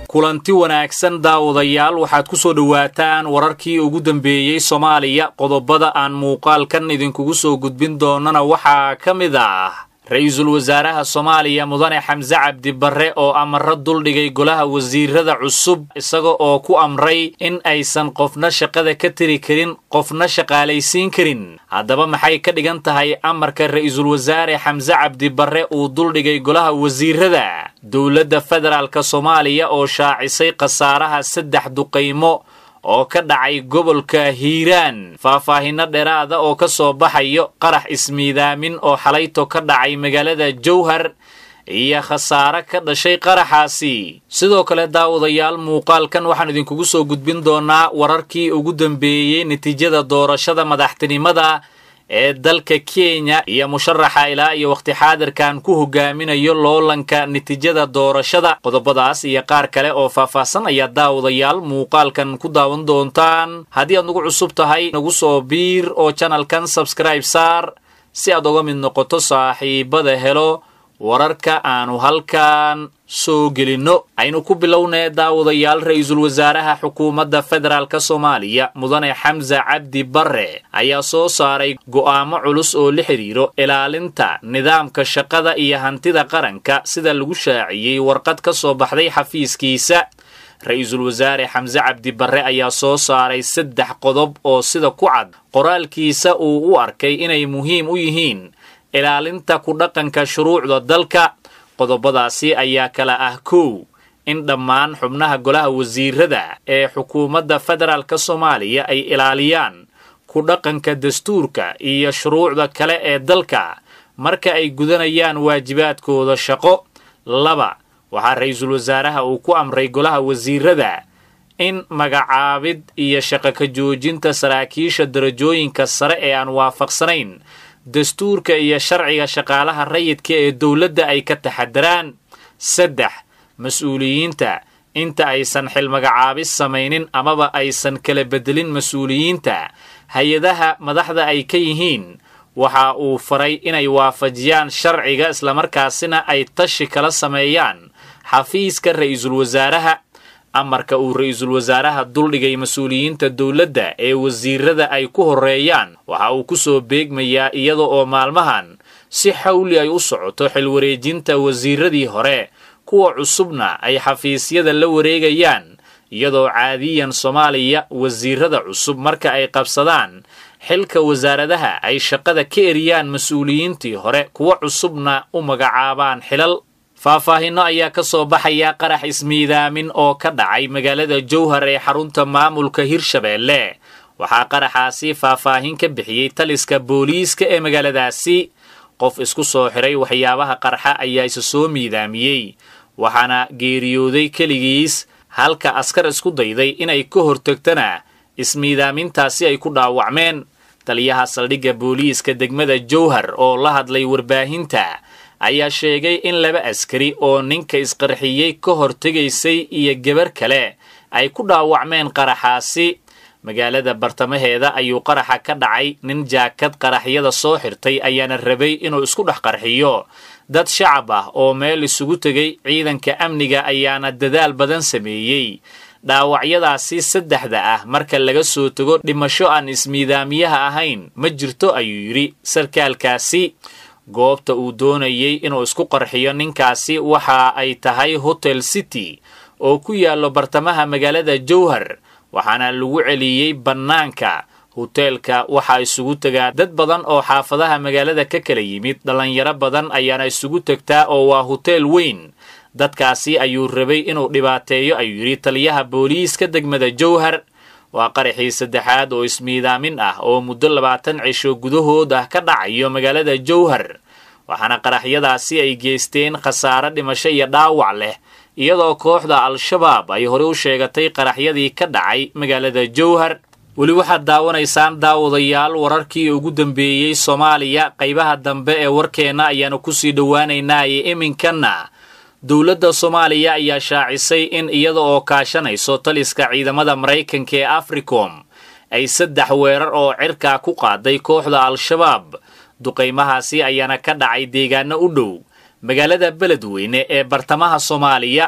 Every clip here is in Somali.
kulanti wanaagsan daawadayaal waxaad ku soo dhowaataan wararkii ugu dambeeyey soomaaliya qodobada aan muuqaalkan idinkugu soo gudbin doonana waxaa ka mid ah ra-iisul wasaaraha soomaaliya mudane xamse cabdi barre oo amaro duldhigay golaha wasiirada cusub isaga oo ku amray in aysan qofna shaqada ka tiri karin qofna shaqaalaysiin karin haddaba maxay ka dhigan tahay amarka ra-iisul wasaare xamse cabdi barre uu duldhigay golaha wasiirada dowladda federaalka soomaaliya oo shaacisay khasaaraha saddex duqaymo oo ka dhacay gobolka hiiraan faahfaahinno dheeraada oo ka soo baxayo qarax ismiidaamin oo xalayto ka dhacay magaalada jowhar iyo khasaare ka dhashay qaraxaasi sidoo kale daawadayaal muuqaalkan waxaan idinkugu soo gudbin doonaa wararkii ugu dambeeyey natiijada doorashada madaxtinimada ee dalka kenya iyo musharaxa ilaa iyo wakhti xaadirkan ku hogaaminayo loolanka natiijada doorashada qodobadaas iyo qaar kale oo faahfaahsan ayaa daawadayaal muuqaalkan ku daawan doontaan haddii aad nagu cusub tahay nagu soo biir oo janalkan sabskribe saar si aad uga mid noqoto saaxiibada helo wararka aanu halkan soo gelinno aynu ku bilownee daawadayaal ra-iisul wasaaraha xukuumadda federaalk soomaaliya mudane xamse cabdi barre ayaa soo saaray go'aamo culus oo la xidhiiro ilaalinta nidaamka shaqada iyo hantida qaranka sida lagu shaaciyey warqad ka soo baxday xafiiskiisa ra-iisul wasaare xamse cabdi barre ayaa soo saaray saddex qodob oo sida ku cad qoraalkiisa uu u arkay inay muhiim u yihiin ilaalinta ku dhaqanka shuruucda dalka qodobadaasi ayaa kala ah kow in dhammaan xubnaha golaha wasiirada ee xukuumadda federaalk soomaaliya ay ilaaliyaan ku dhaqanka dastuurka iyo shuruucda kale ee dalka marka ay gudanayaan waajibaadkooda shaqo laba waxaa ra-iisul wasaaraha uu ku amray golaha wasiirada in magacaabid iyo shaqo ka joojinta saraakiisha darajooyinka sare ee aan waafaqsanayn dastuurka iyo sharciga shaqaalaha rayidka ee dowladda ay ka taxadaraan saddex mas-uuliyiinta inta aysan xilmagacaabis samaynin amaba aysan kala bedelin mas-uuliyiinta hay-adaha madaxda ay ka yihiin waxa uu faray inay waafajiyaan sharciga islamarkaasina ay tashi kala sameeyaan xafiiska ra-iisul wasaaraha amarka uu ra-iisul wasaaraha duldhigay mas-uuliyiinta dowladda ee wasiirada ay ku horreeyaan waxa uu ku soo beegmayaa iyada oo maalmahan si xawli ay u socoto xilwareejinta wasiiradii hore kuwa cusubna ay xafiisyada la wareegayaan iyadoo caadiyan soomaaliya wasiirada cusub marka ay qabsadaan xilka wasaaradaha ay shaqada ka eriyaan mas-uuliyiintii hore kuwa cusubna u magacaabaan xilal faahfaahinno ayaa ka soo baxaya qarax ismiidaamin oo ka dhacay magaalada jowhar ee xarunta maamulka hirshabeelle waxaa qaraxaasi faahfaahin ka bixiyey taliska booliiska ee magaaladaasi qof isku soo xiray waxyaabaha qarxa ayaa isa soo miidaamiyey waxaana geeriyooday keligiis halka askar isku dayday inay ka hortagtana ismiidaamintaasi ay ku dhaawacmeen taliyaha saldhigga booliiska degmada jowhar oo la hadlay warbaahinta ayaa sheegay in laba askari oo ninka isqarxiyey ka hortegaysay iyo gabar kale ay ku dhaawacmeen qaraxaasi magaalada bartamaheeda ayuu qaraxa ka dhacay nin jaakad qaraxyada soo xirtay ayaana rabay inuu isku dhex qarxiyo dad shacab ah oo meel isugu tegay ciidanka amniga ayaana dadaal badan sameeyey dhaawacyadaasi saddexda ah marka laga soo tego dhimasho aan ismiidaamiyaha ahayn ma jirto ayuu yidhi sarkaalkaasi goobta uu doonayey inuu isku qarxiyo ninkaasi waxa ay tahay hotel city oo ku yaallo bartamaha magaalada jowhar waxaana lagu celiyey bannaanka hoteelka waxaa isugu tegaa dad badan oo xaafadaha magaalada ka kala yimid dhallinyaro badan ayaana isugu tegtaa oo waa hoteel weyn dadkaasi ayuu rabay inuu dhibaateeyo ayuu yidhi taliyaha booliiska degmada jowhar waa qaraxii saddexaad oo ismiidaamin ah oo muddo labaatan cisho gudahood ah ka dhacayo magaalada jowhar waxaana qaraxyadaasi ay geysteen khasaare dhimasho iyo dhaawac leh iyadoo kooxda al-shabaab ay horey u sheegatay qaraxyadii ka dhacay magaalada jowhar weli waxaad daawanaysaan daawadayaal wararkii ugu dambeeyey soomaaliya qaybaha dambe ee warkeenna ayaanu kusii dhowaanaynaaye iminkanna dowladda soomaaliya ayaa shaacisay in iyada oo kaashanayso taliska ciidamada maraykanka ee africom ay saddex weerar oo cirkaa ku qaaday kooxda al-shabaab duqaymahaasi ayaana ka dhacay deegaano u dhow magaalada beledweyne ee bartamaha soomaaliya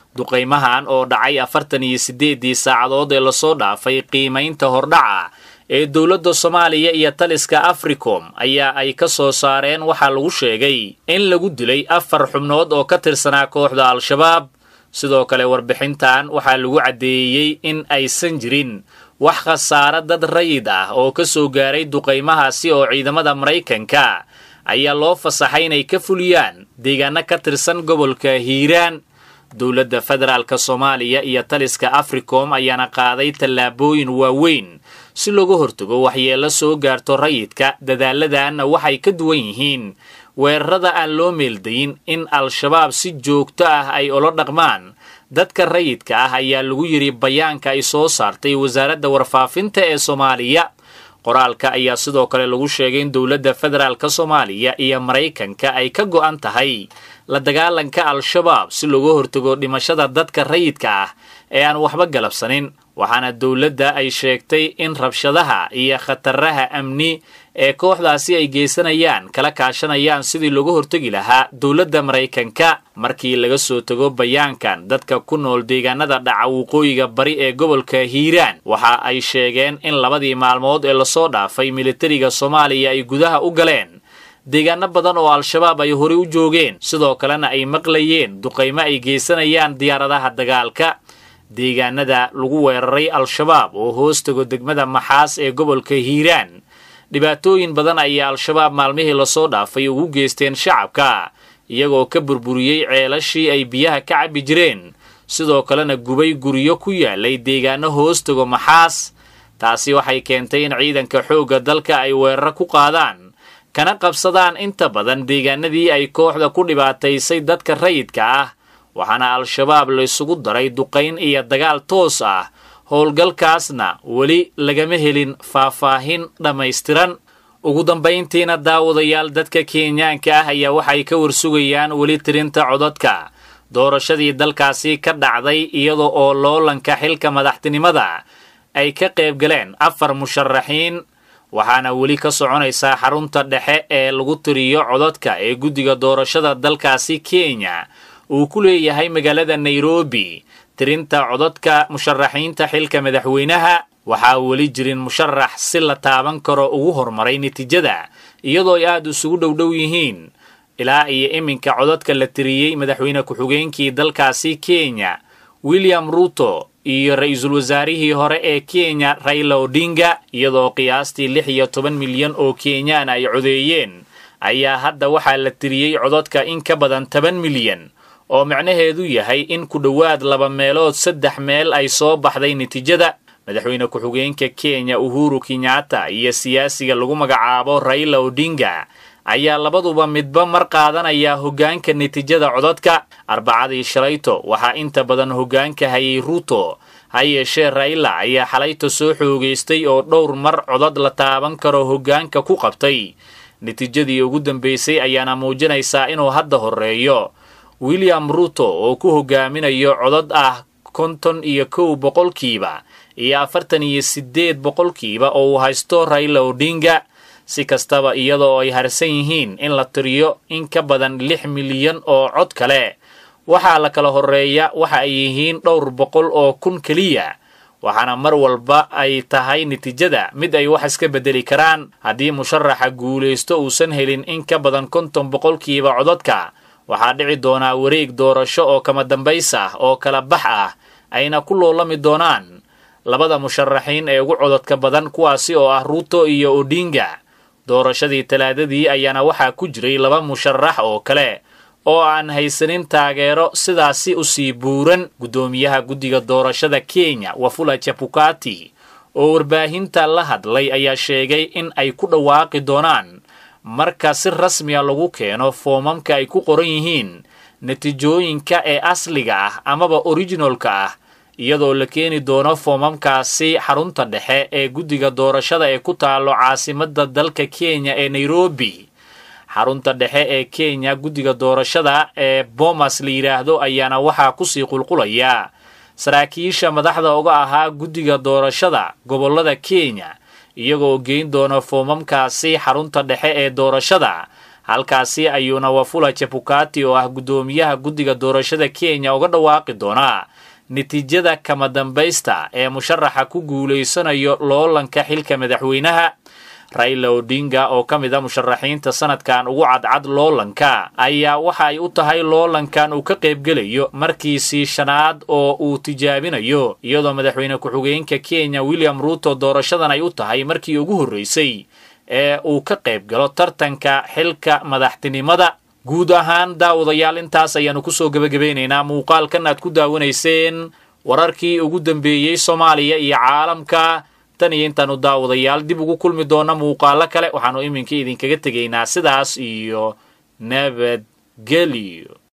duqaymahan oo dhacay afartan iyo siddeeddii saacadood ee lasoo dhaafay qiimaynta hordhaca ee dowladda soomaaliya iyo taliska africom ayaa ay ka soo saareen waxaa lagu sheegay in lagu dilay afar xubnood oo ka tirsanaa kooxda al-shabaab sidoo kale warbixintan waxaa lagu caddeeyey in aysan jirin wax khasaare dad rayid ah oo ka soo gaaray duqaymahaasi oo ciidamada maraykanka ayaa loo fasaxay inay ka fuliyaan deegaano ka tirsan gobolka hiiraan dowladda federaalk soomaaliya iyo taliska africom ayaana qaaday tallaabooyin waaweyn si looga hortago waxyeello soo gaarto rayidka dadaaladanna waxay ka duwan yihiin weerarada aan loo meeldayin in al-shabaab si joogto ah ay ula dhaqmaan dadka rayidka ah ayaa lagu yidhi bayaanka ay soo saartay wasaaradda warfaafinta ee soomaaliya qoraalka ayaa sidoo kale lagu sheegay in dowladda federaalk soomaaliya iyo maraykanka ay ka go'an tahay la dagaalanka al-shabaab si looga hortago dhimashada dadka rayidka ah ee aan waxba galabsanin waxaana dowladda ay sheegtay in rabshadaha iyo khataraha amni ee kooxdaasi ay geysanayaan kala kaashanayaan sidii looga hortegi lahaa dowladda maraykanka markii laga soo tago bayaankan dadka ku nool deegaanada dhaca waqooyiga bari ee gobolka hiiraan waxa ay sheegeen in labadii maalmood ee lasoo dhaafay militariga soomaaliya ay gudaha u galeen deegaano badan oo al-shabaab ay horey u joogeen sidoo kalena ay maqlayeen duqaymo ay geysanayaan diyaaradaha dagaalka deegaanada lagu weeraray al-shabaab oo hoos tago degmada maxaas ee gobolka hiiraan dhibaatooyin badan ayaa al-shabaab maalmihii lasoo dhaafay ugu geysteen shacabka iyagoo ka burburiyey ceelashii ay biyaha ka cabbi jireen sidoo kalena gubay guryo ku yaalay deegaano hoos tago maxaas taasi waxay keentay in ciidanka xoogga dalka ay weeraro ku qaadaan kana qabsadaan inta badan deegaanadii ay kooxda ku dhibaataysay dadka rayidka ah waxaana al-shabaab la isugu daray duqayn iyo dagaal toos ah howlgalkaasna weli lagama helin faahfaahin dhammaystiran ugu dambayntiina daawadayaal dadka kenyaanka ah ayaa waxay ka warsugayaan weli tirinta codadka doorashadii dalkaasi ka dhacday iyada oo loolanka xilka madaxtinimada ay ka qayb galeen afar musharaxiin waxaana weli ka soconaysaa xarunta dhexe ee lagu tiriyo codadka ee guddiga doorashada dalkaasi kenya uu ku leeyahay magaalada nairobi tirinta codadka musharaxiinta xilka madaxweynaha waxaa weli jirin musharax si la taaban karo ugu horumaray natiijada iyadoo ay aada isugu dhowdhow yihiin ilaa iyo iminka codadka la tiriyey madaxweyne ku-xigeenkii dalkaasi kenya william ruto iyo ra-iisul wasaarihii hore ee kenya raila odinga iyadoo qiyaastii lix iyo toban milyan oo kenyaan ay codeeyeen ayaa hadda waxaa la tiriyey codadka in ka badan toban milyan oo micnaheedu yahay in ku dhowaad laba meelood saddex meel ay soo baxday natiijada madaxweyne ku-xigeenka kenya uhuru kenyatta iyo siyaasiga lagu magacaabo raila odinga ayaa labaduba midba mar qaadanaya hoggaanka natiijada codadka arbacadii shalayto waxaa inta badan hoggaanka hayay ruuto ha yeeshee raila ayaa xalayto soo xoogaystay oo dhowr mar codad la taaban karo hoggaanka ku qabtay natiijadii ugu dambaysay ayaana muujinaysaa inuu hadda horreeyo william ruto oo ku hogaaminayo codad ah konton iyo kow boqolkiiba iyo afartan iyo siddeed boqolkiiba oo uu haysto raila odinga si kastaba iyadoo ay harsan yihiin in la tiriyo in ka badan lix milyan oo cod kale waxaa la kala horreeya waxa ay yihiin dhowr boqol oo kun keliya waxaana mar walba ay tahay natiijada mid ay wax iska beddeli karaan haddii musharaxa guulaysto uusan helin in ka badan konton boqolkiiba codadka waxaa dhici doonaa wareeg doorasho oo kama dambays ah oo kala bax ah ayna ku loolami doonaan labada musharaxiin ee ugu codadka badan kuwaasi oo ah ruuto iyo odinga doorashadii talaadadii ayaana waxaa ku jiray laba musharax oo kale oo aan haysanin taageero sidaasi usii buuran guddoomiyaha guddiga doorashada kenya wafula chapukati oo warbaahinta la hadlay ayaa sheegay in ay ku dhawaaqi doonaan marka si rasmiya lagu keeno foomamka ay ku qoran yihiin natiijooyinka ee asliga ah amaba originalka ah iyadoo la keeni doono foomamkaasi xarunta dhexe ee guddiga doorashada ee ku taalo caasimadda dalka kenya ee nairobi xarunta dhexe ee kenya guddiga doorashada ee bomas la yidhaahdo ayaana waxaa kusii qulqulaya saraakiisha madaxda uga ahaa guddiga doorashada gobollada kenya iyagoo geyn doona foomamkaasi xarunta dhexe ee doorashada halkaasi ayuuna wafula chebukati oo ah guddoomiyaha guddiga doorashada kenya uga dhawaaqi doonaa natiijada kama dambaysta ee musharaxa ku guulaysanayo loolanka xilka madaxweynaha raila odinga oo ka mid a musharaxiinta sanadkan ugu cadcad loolanka ayaa waxa ay u tahay loolankan uu ka qaybgelayo markiisii shanaad oo uu tijaabinayo iyadoo madaxweyne ku-xigeenka kenya william ruuto doorashadan ay u tahay markii ugu horreysay ee uu ka qayb galo tartanka xilka madaxtinimada guud ahaan daawadayaal intaas ayaannu kusoo gebagabeynaynaa muuqaalkan aad ku daawanayseen wararkii ugu dambeeyey soomaaliya iyo caalamka tan iyo intaannu daawadayaal dib ugu kulmi doonna muuqaalo kale waxaannu iminka idinkaga tegaynaa sidaas iyo nabadgelyo